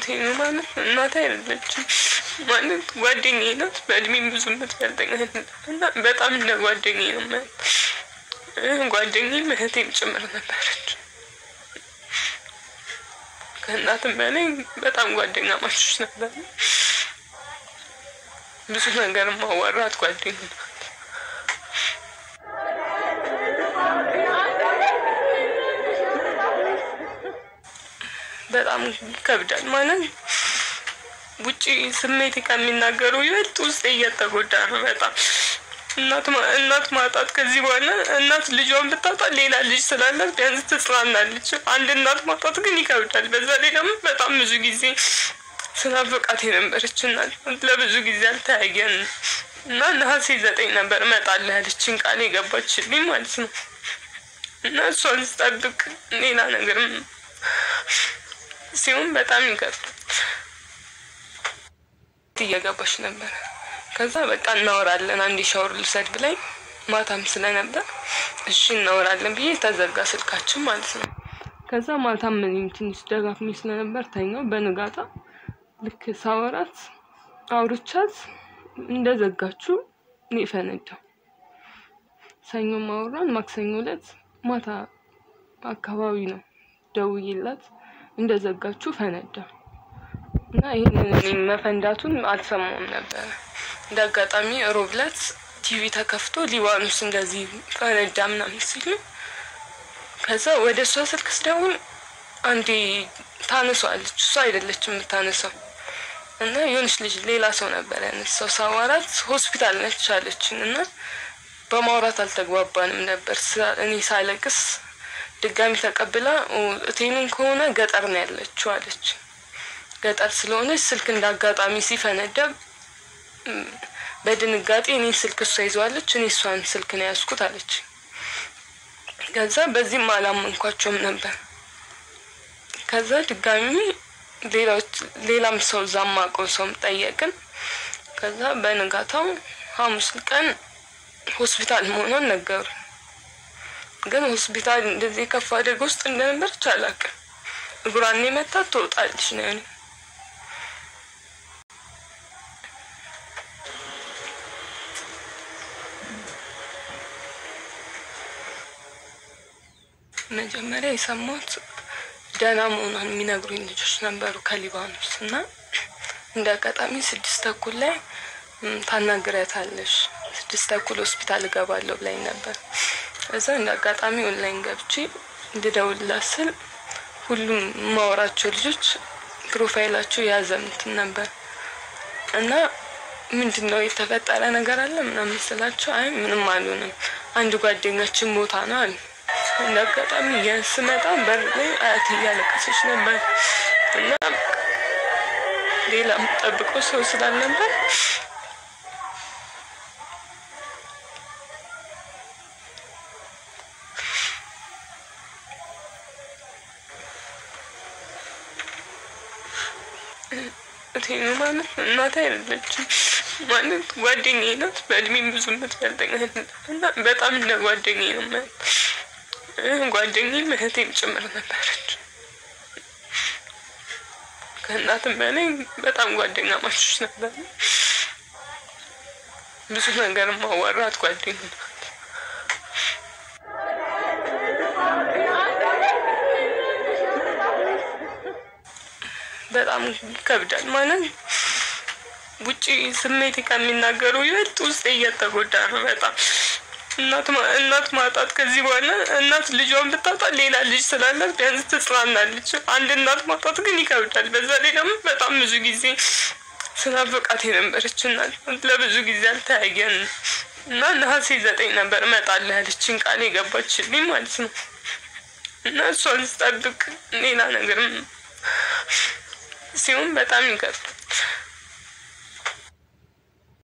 እቴ ነው ማለት እናቴ አይደለችም ማለት ጓደኛዬ ናት። በእድሜ ብዙ የምትበልጠኝ እና በጣም እንደ ጓደኛዬ ነው ማለት ጓደኛዬም እህቴም ጭምር ነበረች። ከእናትም በላይ በጣም ጓደኛ ማቾች ነበር። ብዙ ነገር ማዋራት ጓደኛ ናት። በጣም ይከብዳል ማለት ውጪ ስሜት ከሚናገሩ ይበልጥ ውስጥ እየተጎዳ ነው በጣም እናት ማጣት ከዚህ በኋላ እናት ልጇን ብታጣ ሌላ ልጅ ስላላት ቢያንስ ትጽናናለች። አንድ እናት ማጣት ግን ይከብዳል። በዛ ላይ ደግሞ በጣም ብዙ ጊዜ ስናፍቃት የነበረች እናት ለብዙ ጊዜ አልተያየን እና ነሐሴ ዘጠኝ ነበር እመጣለሁ ያለችን ቃል የገባችልኝ ማለት ነው እና እሷን ስጠብቅ ሌላ ነገርም ሲሆን በጣም ይከብዳል። እየገባች ነበር ከዛ በቃ እናወራለን አንድ ሻወር ልውሰድ ብላኝ ማታም ስለነበር እሺ እናወራለን ብዬ ተዘጋ ስልካችን ማለት ነው። ከዛ ማታም እኔም ትንሽ ደጋግሜ ስለነበር ተኛው። በንጋታ ልክ ሳወራት አውርቻት እንደዘጋችሁ እኔ ፈነዳው። ሰኞ ማወራን ማክሰኞ ዕለት ማታ አካባቢ ነው ደውዬላት እንደዘጋችሁ ፈነዳ እና ይህንን እኔም መፈንዳቱን አልሰማውም ነበረ። እንደ አጋጣሚ ሮብ ዕለት ቲቪ ተከፍቶ ሊባኖስ እንደዚህ ፈነዳ ምናምን ሲሉ ከዛ ወደ እሷ ስልክ ስደውል አንዴ ታነሷለች። እሷ አይደለችም የምታነሳው እና የሆነች ልጅ ሌላ ሰው ነበር ያነሳው። ሳዋራት ሆስፒታል ነች አለችን እና በማውራት አልተግባባንም ነበር። እኔ ሳለቅስ ድጋሚ ተቀብላ እቴኑን ከሆነ ገጠር ነው ያለችው አለች። ገጠር ስለሆነች ስልክ እንደ አጋጣሚ ሲፈነዳ በድንጋጤ እኔ ስልክ እሷ ይዘዋለች፣ እኔ እሷን ስልክ ነው ያዝኩት አለች። ከዛ በዚህም አላመንኳቸውም ነበር። ከዛ ድጋሚ ሌላም ሰው እዛ ማውቀው ሰውም ጠየቅን። ከዛ በንጋታው ሐሙስ ቀን ሆስፒታል መሆኗን ነገሩ። ግን ሆስፒታል እንደዚህ የከፋ አደጋ ውስጥ እንደነበረች አላውቅም። እግሯን የመታት ትወጣለች ነው ያኔ መጀመሪያ የሰማሁት ደህና መሆኗን የሚነግሩኝ ልጆች ነበሩ ከሊባኖስ እና እንደ አጋጣሚ ስድስት ተኩል ላይ ታናግረታለሽ ስድስት ተኩል ሆስፒታል እገባለሁ ብላኝ ነበር። እዛ እንደ አጋጣሚ ኦንላይን ገብቼ እንድደውልላት ስል ሁሉም የማወራቸው ልጆች ፕሮፋይላቸው የያዘ እንትን ነበር እና ምንድን ነው የተፈጠረ ነገር አለ ምናምን ስላቸው አይ ምንም አልሆንም አንድ ጓደኛችን ቦታ ነው አሉ። እንደ አጋጣሚ ስመጣ በር ላይ አያት እያለቀሰች ነበር እና ሌላ የምጠብቀው ሰው ስላልነበር እቴኑ ማለት እናቴ አይደለችም ማለት ጓደኛዬ ናት። በእድሜ ብዙ የምትበልጠኝ እና በጣም እንደ ጓደኛዬ ነው ማለት ጓደኛዬም እህቴም ጭምር ነበረች። ከእናትም በላይ በጣም ጓደኛ ማቾች ነበር። ብዙ ነገር ማዋራት ጓደኛ ናት። በጣም ይከብዳል ማለት ውጪ ስሜት ከሚናገሩ ይበልጥ ውስጥ እየተጎዳ ነው በጣም እናት ማጣት ከዚህ በኋላ እናት ልጇን ብታጣ ሌላ ልጅ ስላላት ቢያንስ ትጽናናለች። አንድ እናት ማጣት ግን ይከብዳል። በዛ ላይ ደግሞ በጣም ብዙ ጊዜ ስናፍቃት የነበረች እናት ለብዙ ጊዜ አልተያየን እና ነሐሴ ዘጠኝ ነበር እመጣለሁ ያለችን ቃል የገባችልኝ ማለት ነው እና እሷን ስጠብቅ ሌላ ነገርም ሲሆን በጣም ይከብዳል።